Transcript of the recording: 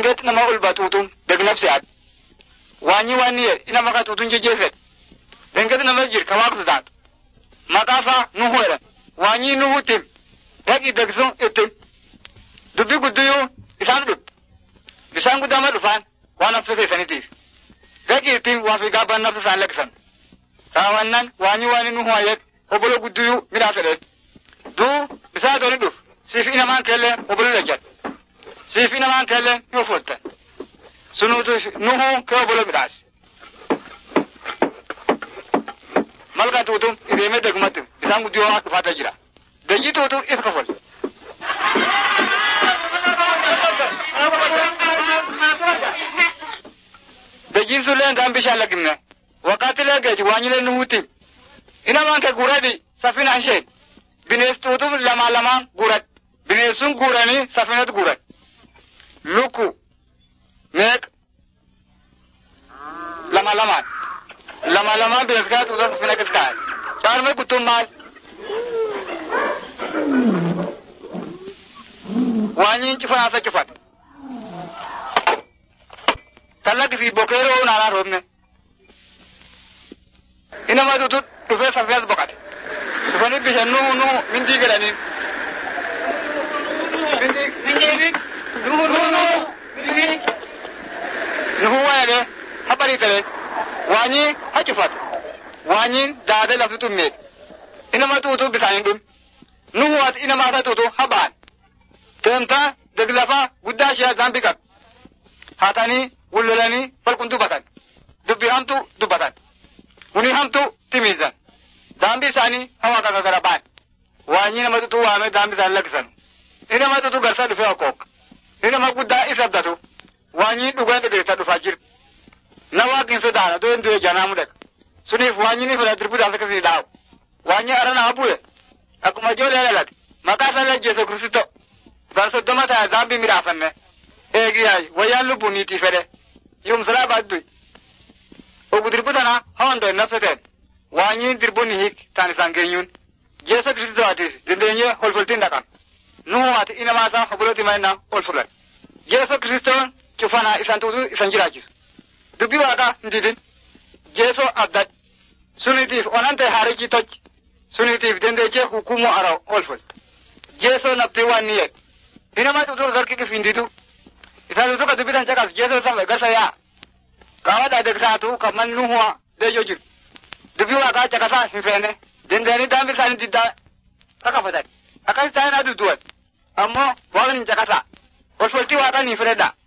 Dhengeet nama ol batuutum degnabsi aad. Waanyi waan yee ina maka tuutun jejeefet. Dhengeet nama jir ka waaqsu taatu. Maqaafaa nuhu jedhan. Waanyi nuhu tim. Dhaqi degsun ittim. Dubbi guddiyuu isaan dhub. Bishaan guddaa dhufaan waan nafsa keessaniitiif. Dhaqi ittiin waa fi gaabaan nafsa isaan lakkisan. Raawwannan waanyi waan nuhu hayet obolo guddiyuu midhaa fedhe. Duu bishaan toni dhuf. Siif inamaan keellee obolo dhajjat. Siif inamaan keellee ni uffattan. Sunuutu nuhu kee obolo midhaas. Malka tuutum ideemee degmatti bishaan guddiyoo waan dhufaataa jira. Dayyi tuutum if kafal. Dayyiin sullee daan bishaan lakkifne. Wakkaatilee geeji waanyilee nuhuutti. Inamaan kee guuradi safina isheen. Binees tuutum lamaa lamaan guurad. Bineessun guuranii safinat guurad. Lukku. Meeq. Lama lamaan. Lama lamaan binees kaa tuuta safina kis kaa'e. Caalmee guttuun maal? Waanyiin cufanaasa cufat. Tallakkisii bokeeroo naanaa roobne. Inama tutu dhufee safinas boqate. Dhufanii bishaan nuu nuu mindii godhanii. Mindii mindii nuu nuu nuu mindii. Nuhu waayee ha barii talee waanyii ha cufatu. Waanyiin daadee lafti tummeet. Inama tuutu bishaan hin dhum. Nuhu ati inama hasa tuutu ha ba'an. Teemtaa deglafaa guddaa ishee zambi qab. Haatanii wullolanii falqun dubbatan. Dubbi hamtu dubbatan. Uni hamtu timiizan. Daambi isaanii hawa kaka gara ba'an. Waanyi nama tutu waamee daambi isaanii lakkisan. Inni nama tutu garsa dhufee okkook. Inni nama guddaa isa abdatu. Waanyi dhugaa dhageessa dhufaa jiru. Na waaqin sodaana doo hin du'e janaa mudaka. Suniif waanyi ni fira dirbuudhaaf akkasii dhaa'u. Waanyi arana habu'e. Akkuma ijoollee dhalate. Maqaa isaa lajjeessa kiristoo. Bar soddoma ta'a daambi midhaafanne. Eegiyaay wayyaan lubbuun niitii fedhe. Yumsalaa baadduy. Ogu dirbu tana hondo nafsateen. Waanyiin dirbuun ni hiik taan isaan geenyuun. Jeesa kiristoo atiif dandeenyee holfoltiin dhaqan. Nuhu ati inamaasaa obbolootti mannaa ol fulan. Jeesa kiristoon cufanaa isaan tuutu isan jiraachisu. Dubbii waaqaa hin didin. Jeesoo abdad. Sunitiif onante haarichi toj. Sunitiif dandeechee hukumuu ara ol fulta. Jeesoo nabtii waan ni jedhu. Inamaa tuutu garki kif hin didu. Isaan tuutu ka dubbitan caqas jeesoo safa gasa yaa. Qaama dhaadegsaatu kan man nuhuwa deejoo jiru. Dubbii waaqaa caqasaa hin feene. Dandeenii daambi isaanii diddaa kakafatan. Akkas ta'an aduu du'an. Ammoo waaqni hin caqasaa. Olfoltii waaqaa ni fedhedha.